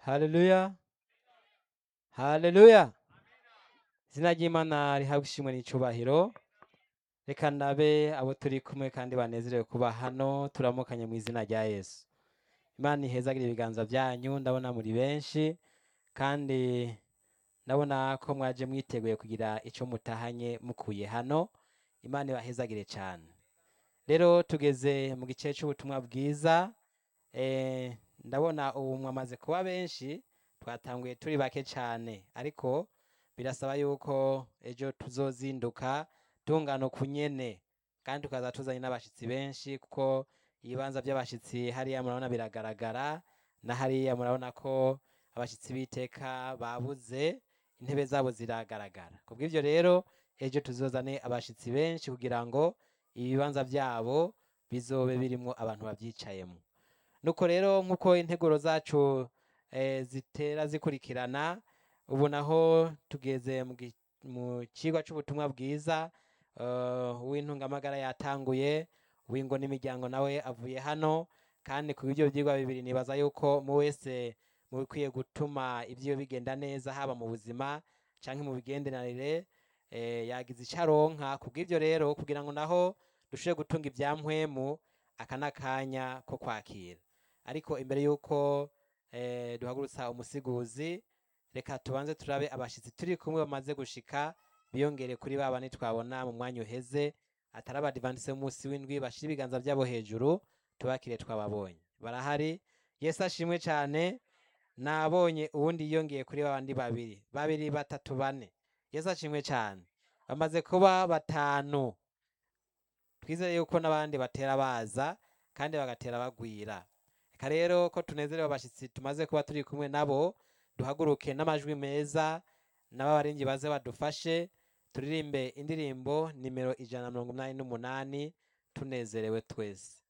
haleluya haleluya izina ry'imana rihabwa ishimwe n'icubahiro reka ndabe abo turi kumwe kandi banezerewe kuba hano turamukanye mu izina rya yesu imana ihezagire ibiganza byanyu ndabona muri benshi kandi ndabona ko mwaje mwiteguye kugira icyo mutahanye mukuye hano imana ibahezagire cyane rero tugeze mu gice cy'ubutumwa bwiza eh, ndabona ubu mwamaze kuba benshi twatanguye turi bake cyane ariko birasaba yuko ejo tuzozinduka tungana ku nyene kandi tukaza tuzanye n'abashyitsi benshi kuko ibibanza by'abashyitsi hariya murabona biragaragara na hariya murabona ko abashyitsi b'iteka babuze intebe zabo ziragaragara kubw'ibyo rero ejo tuzozane abashyitsi benshi kugira ngo ibibanza byabo bizobe birimo abantu babyicayemo nuko rero nk'uko integuro zacu eh, zitera zikurikirana ubu naho tugeze mu gi- mu kigo cy'ubutumwa bwiza eh, uw'intungamagara yatanguye uw'ingo n'imiryango nawe avuye hano kandi ku bw'ibyo byigwa bibiri nibaza yuko mu wese mu bikwiye gutuma ibyo bigenda neza haba mu buzima cyangwa mu bigenderanire eh, yagize icyo aronka ku bw'ibyo rero kugira ngo naho dushobore gutunga ibyampwemu aka ni akanya ko kwakira ariko imbere y'uko eh, duhagurutsa umusiguzi reka tubanze turabe abashyitsi turi kumwe bamaze gushika biyongere kuri ba bane twabona mu mwanya uheze atari abadivantise munsi w'indwi bashyira ibiganza byabo hejuru tubakire twababonye barahari yesu ashimwe cyane nabonye uwundi yiyongeye kuri babandi babiri babiri batatu bane yesu ashimwe cyane bamaze kuba batanu twizere yuko n'abandi batera baza kandi bagatera bagwira reka rero ko tunezerewe abashyitsi tumaze kuba turi kumwe nabo duhaguruke n'amajwi meza n'ababaringi baze badufashe turirimbe indirimbo nimero ijana na mirongo inani n'umunani tunezerewe twese